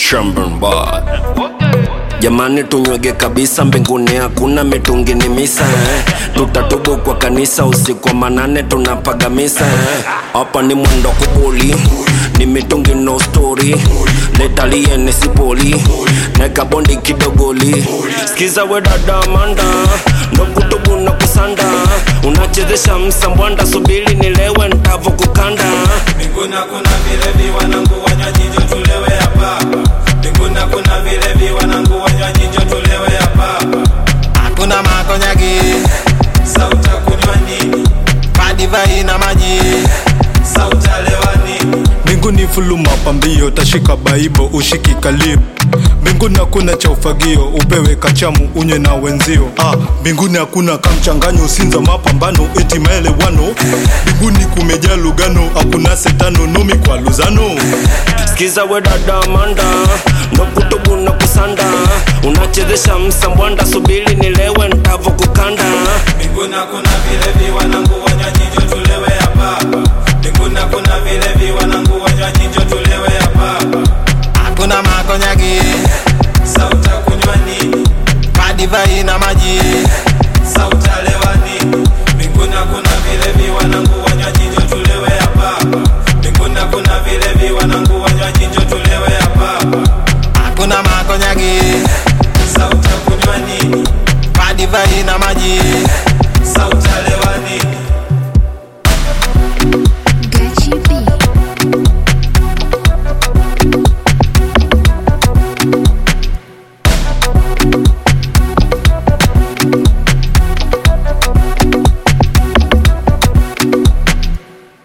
Shamburn boy. Jamani, tunywege kabisa, mbinguni hakuna mitungi, ni misa eh. Tutatubu kwa kanisa usiku wa manane, tunapaga misa eh. Hapa ni mwendo kubuli, ni mitungi no story, letalie nesipoli, neka bondi kidogoli. Skiza we dada Amanda, ndo kutubu na kusanda, unachezesha msambwanda, subiri nilewe ntavo kukanda Mbinguni kuna vilevi wanangu wanywaji njo tulewe hapa. Mbinguni kuna vilevi wanangu wanywaji njo tulewe hapa. Hakuna makonyagi, sauta kunywa nini? Madivai na maji, sauta lewa nini? mbinguni fulu mapambio tashika baibo ushiki kalio mbinguni hakuna cha ufagio upewe kachamu unywe na wenzio ah, mbinguni hakuna kamchanganyo usinza mapambano eti maelewano mbinguni kumejaa lugano hakuna setano nomi kwa luzano Skiza we dada Amanda, ndo kutubu na kusanda, unachezesha msambwanda, subiri nilewe ntavo kukanda. Mbinguni kuna vilevi wanangu wanywaji njo tulewe hapa. Mbinguni kuna vilevi wanangu wanywaji njo tulewe hapa. Hakuna makonyagi, sauta kunywa nini? Madivai na maji, sauta lewa nini? Mbinguni kuna vilevi wanangu wanywaji njo tulewe hapa. Mbinguni kuna vilevi wanangu wanywaji njo tulewe hapa. Hakuna makonyagi, sauta kunywa nini? Madivai na maji, sauta lewa nini?